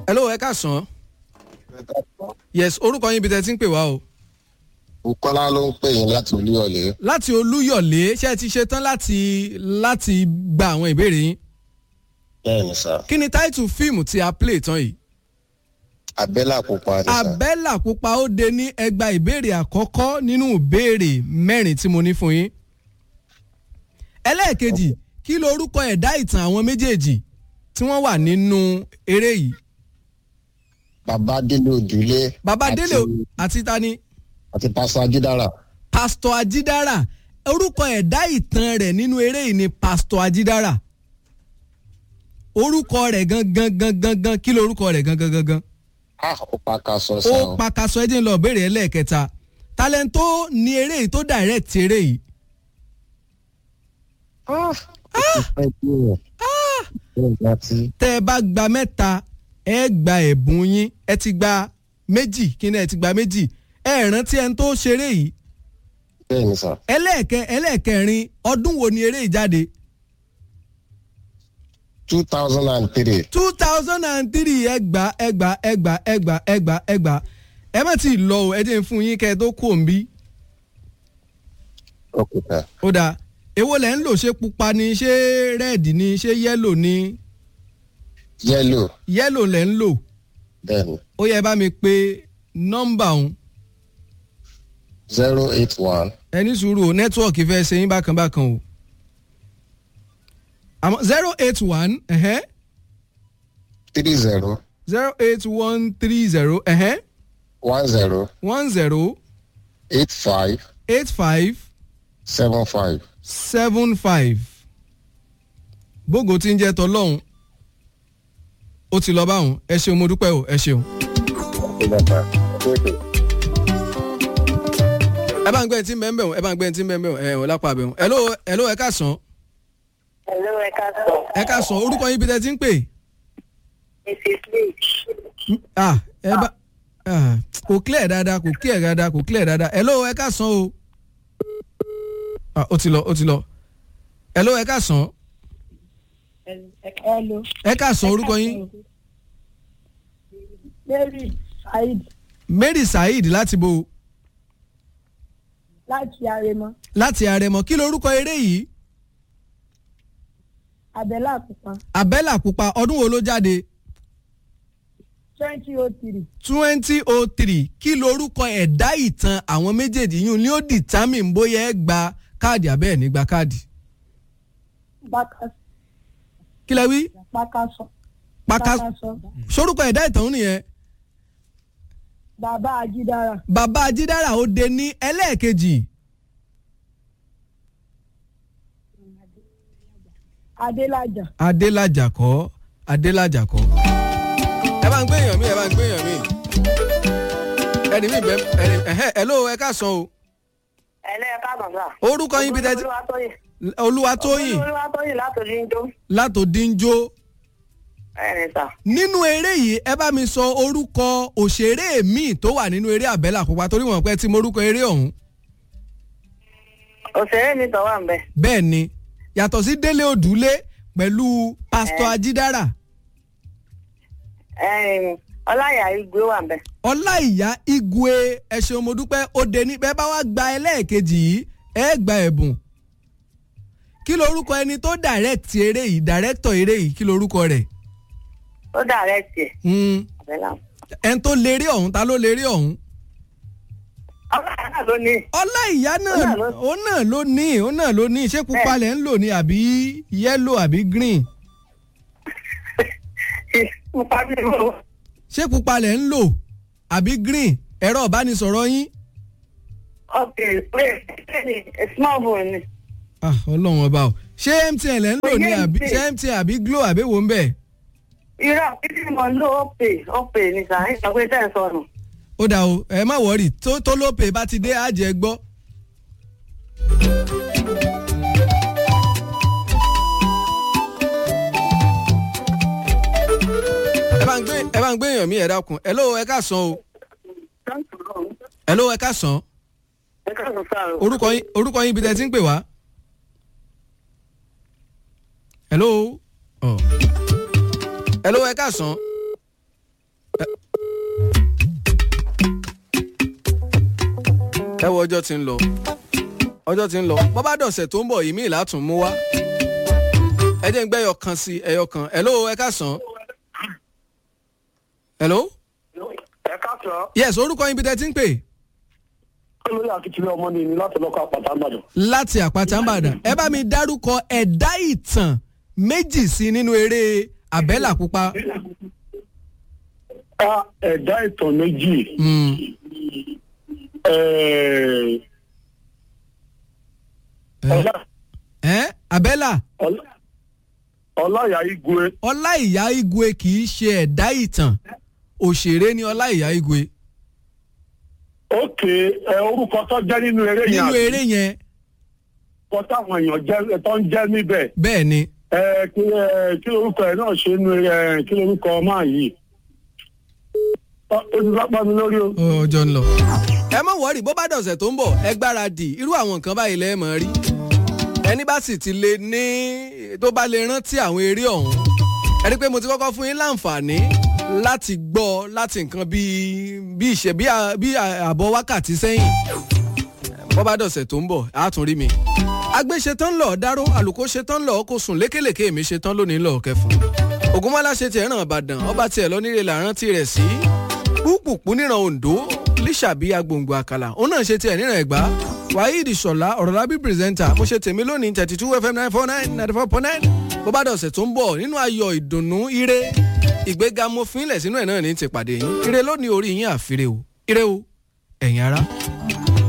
hello ẹ káàsán yes orúkọ yín ibi tẹ́ ti ń pè wá o. Bukola ló ń pè yín láti Olúyọ̀lé. láti olúyọ̀lé ṣé ẹ ti ṣe tán láti láti gba àwọn ìbéèrè yín. Bẹ́ẹ̀ni sá. kí ni táìtù fíìmù tí a play tán yìí. Abẹ́là pupa ni sá. abẹ́là pupa ó de ní ẹgbàá ìbéèrè àkọ́kọ́ nínú ìbéèrè mẹ́rin tí mo ní fún yín. ẹlẹ́ẹ̀kejì kí lorúkọ ẹ̀dá ìtàn àwọn méjèèjì tí wọ́n wà nínú eré yìí. Bàbá Délé Òdúlé. bàbá àti- délé àti tani Àti Pásítọ̀ Ajídára. pásítọ̀ ajídára orúkọ ẹ̀dá ìtàn rẹ̀ nínú eré yìí ni pásítọ̀ ajídára orúkọ rẹ̀ gangan gangan gan kí lorúkọ rẹ̀ gangan gangan A ó pa ká sọ sá ó o. pàkàṣọ ẹjẹ ń lọ béèrè ẹlẹ́ẹ̀kẹta talento ní eré yìí tó direct eré yìí Ó ti pẹ́ bí o. Bẹ́ẹ̀ ni àti tẹ́ ẹ bá gba mẹ́ta ẹ gba ẹ̀bùn yín ẹ ti gba méjì kí ni ẹ ti gba méjì ẹ rántí ẹni tó ṣeré yìí bẹ́ẹ̀ ni sá. ẹlẹ́ẹ̀kẹ ẹlẹ́ẹ̀kẹrin ọdún wo ni eré yìí jáde two thousand and three. two thousand and three ẹgbà ẹgbà ẹgbà ẹgbà ẹgbà ẹgbà ẹ má ti lọ o ẹ jẹ́ n fún yín kẹ́ ẹ tó kò ń bí Ok sá. ó dáa èwo lẹ̀ ń lò ṣé pupa ni ṣé rẹ́ẹ̀dì ni ṣé yẹ́lò ni Yẹ́lò. yẹ́lò lẹ̀ ń lò Bẹ́ẹ̀ ni. ó yẹ bá mi pé nọ́mbà òun zero eight one ẹ ní sùúrù o nẹ́tíwọ̀kì fẹ́ ṣe yín bákan bákan o àmọ́ zero eight one three zero zero eight one three zero one zero one zero eight five eight five seven five. seven five bógo tí ń jẹ́ tọ́lọ́hún ó ti lọ báwọn ẹ ṣeun mo dúpẹ́ o ẹ ṣeun. ẹ bá ń gbẹ́ ẹni tí ń bẹ́ ń bẹ̀ wọ́n ẹ bá ń gbẹ́ ẹni tí ń bẹ́ ń bẹ̀ wọ́n ẹ ò lápá bẹ̀ wọ́n. hello hello ẹ ká sàn Hello, ẹ káàsán. ẹ ká sàn orúkọ yín bí tẹ́ ti ń pè. Mrs. Lee. ah ẹ bá ah, kò clear dáadáa kò clear dáadáa kò clear dáadáa hello ẹ ká sàn o. ah ó ti lọ ó ti lọ hello ẹ ká sàn Hello. ẹ ká sàn orúkọ yín Mary Saheed Mary Saheed láti bo láti Arẹmọ. láti àrẹ̀mọ kí lorúkọ eré yìí Abẹ́là Pupa abẹ́là pupa ọdún wo ló jáde twenty oh three. twenty oh three kí lorúkọ ẹ̀dá ìtàn àwọn méjèèjì yìí ni ó determine bóyá ẹ gba káàdì abẹ́ ẹ̀ nígbà káàdì kí lẹ wí Pákásọ. paka Pákásọ. sorúkọ ẹ̀dá ìtàn òun nìyẹn Bàbá Ajídára. bàbá ajídára ó de ní ẹlẹ́ẹ̀kejì Adélájà. adélájà kọ́ adélájà kọ́ ẹ bá ń gbé èèyàn mi ẹ bá ń gbé èèyàn mi ẹni mi bẹ ẹni ẹhẹ ẹ ló ẹ ká sàn o Ẹlẹ́ ẹ káàbọ̀ sà. orúkọ yín bí tẹ́tí Olúwatóyìn. olúwatóyìn Olúwatóyìn látòrí ń jó. látòdínjó Ẹ̀rìn sà. nínú eré yìí ẹ bá mi sọ orúkọ òṣèré míì tó wà nínú eré àbẹ́là pupa torí wọn pẹ́ tí mo orúkọ eré ọ̀hún Òṣèré mi tọ̀ wà ń bẹ̀. bẹ́ẹ̀ ni yàtọ̀ sí délé òdúlé pẹ̀lú pásítọ̀ ajídára Ẹ̀rìn Ọláyà Igwe wà ń bẹ̀. ọláìyá igwe ẹ ṣeun mo dúpẹ́ ó dé ní bẹ́ẹ̀ bá wá gba ẹlẹ́ẹ̀kejì yìí ẹ gba ẹ̀bùn kí lorúkọ ẹni tó direct eré yìí director eré yìí kí lorúkọ rẹ̀ Ó dàrẹ́ tiẹ̀. Hmm, Abẹ́là. ẹni tó lérí ọ̀hún ta ló lérí ọ̀hún Ọláyà náà ló ní. ọláìyá náà Ó náà ló- òun náà ló ní òun náà ló ní ṣé pupa lẹ̀ ń lò ní àbí yẹ́lò àbí green Mo parí ìwọ. ṣé pupa lẹ̀ ń lò àbí green ẹ̀rọ ìbánisọ̀rọ̀ yín Okay, wait. A small phone ni. Ah, ọlọ́run ọba o ṣé mtn lẹ̀ ń lò ní Oyè àbí MTN. ṣé mtn àbí glo àbí wo ń bẹ̀ irọ́ títí mo ló ó pè ó pè ní sàn ìgbà pé tẹ́ ẹ̀ sọnù. ó dà o ẹ má wọrí tó tó lópe bá ti dé àjẹ gbọ́. ẹ bá ń gbé ẹ bá ń gbé èèyàn mi ẹ dákun ẹ ló ẹ ká sàn o ẹ ló ẹ ká sàn ẹ káàsán sáà o. orúkọ yín orúkọ yín ibi tẹ́ ti ń pè wá. hello oh. hello ẹ ká sàn ẹ wo ọjọ́ tí ń lọ ọjọ́ tí ń lọ bọ́ bá dọ̀sẹ̀ tó ń bọ̀ yìí mí ìlàtún mú wá ẹ jẹ́ ń gbẹ́ ẹyọ kan sí ẹyọ kan hello ẹ káàsán hello ẹ káàsán yes orúkọ yín bí tẹ́ ti ń pè olóyè akitile ọmọ ni mi láti lọkọ àpàtà ìbàdàn. láti àpáta ńbàdàn ẹ bá mi dárúkọ ẹ̀dá ìtàn méjì sí nínú eré àbẹ́là pupa. ká ẹ̀dá ìtàn méjì Mm. ẹ̀ẹ́, Ọlá- ẹ àbẹ́là Ọlá- ọláyà igwe ọláìyá igwe kì í ṣe ẹ̀dá ìtàn òṣèré ni ọláìyá igwe òkè ẹ orúkọ tó jẹ́ nínú eré yẹn nínú àti eré yẹn orúkọ táwọn èèyàn jẹ́ tó ń jẹ́ níbẹ̀ bẹ́ẹ̀ ni ẹ kí ẹ kí lorúkọ ẹ náà ṣe nínú ẹ kí lorúkọ máa yìí Ọ- ó ti sápá mi lórí o. ọjọ́ ń lọ. ẹ má wọ́ọ̀rì bó bá dọ̀sẹ̀ tó ń bọ̀ ẹ gbáradì irú àwọn nǹkan báyìí lẹ́ẹ̀ mọ̀ rí ẹni bá sì ti lè ní tó bá lè rántí àwọn eré ọ̀hún ẹ rí i pé mo ti kọ́kọ́ fún yín láǹfààní láti gbọ́ láti nǹkan bíi bí ìṣe bí à- bí à- àbọ̀ wákàtí sẹ́yìn bó bá dọ̀sẹ̀ tó ń bọ̀ á tún rí mi. agbé ṣetán lọ dáró àlùkò ṣetán lọ kó sùn lékèlèké mi ṣetán lónìí lọ kẹfún ògúnmọ́lá ṣe tiẹ̀ ràn ìbàdàn ọba tiẹ̀ lọ nílé làrántí rẹ̀ sí púpùpù níran ondo líṣàbí agbòǹgbò àkàlà òun náà ṣe tiẹ̀ níran ẹ̀gbá waheed ṣọlá ọ̀rọ̀lábí pírẹsẹ́ńtà mo ṣe tèmi lónìí thirty two fm nine four nine ninety four point nine bó bá dọ̀sẹ̀ tó ń bọ̀ nínú ayọ̀ ìdùnnú ire ìgbéga mo fi ń lẹ̀ sínú ẹ̀ náà ní ti pàdé yín ire lónìí orí yín àfiré o ire o ẹ̀yin ará.